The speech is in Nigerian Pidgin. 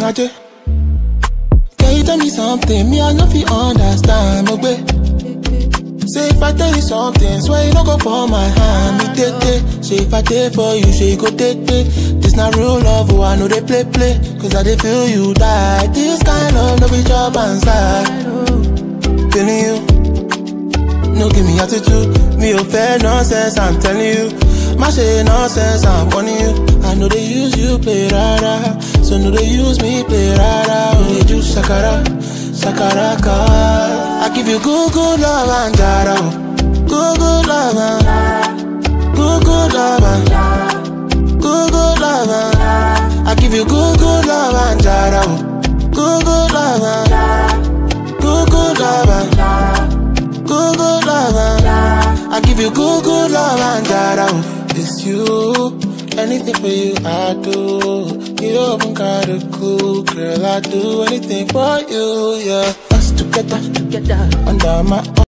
Ajay. Can you tell me something? Me, I know fi understand, no way. Say if I tell you something, swear you no go for my hand. Me take it. Say if I take for you, say you go take it. This not real love, oh I know they play play. Cause I they feel you die. This kind of no be job and side. Feeling you. No give me attitude. Me oh fair nonsense, I'm telling you. My shit nonsense, I'm warning you. I know they use you play rara. So no they use me play rara. Oh they do shakara, shakara car. I give you good good love and jara. oh. Good good love and good good love and good good love and I give you good good love and jara. oh. Good good love and good good love and good good love and I give you good good love and jara. oh. It's you, anything for you I do. You haven't got a clue, girl. I do anything for you, yeah. Us together, Together. under my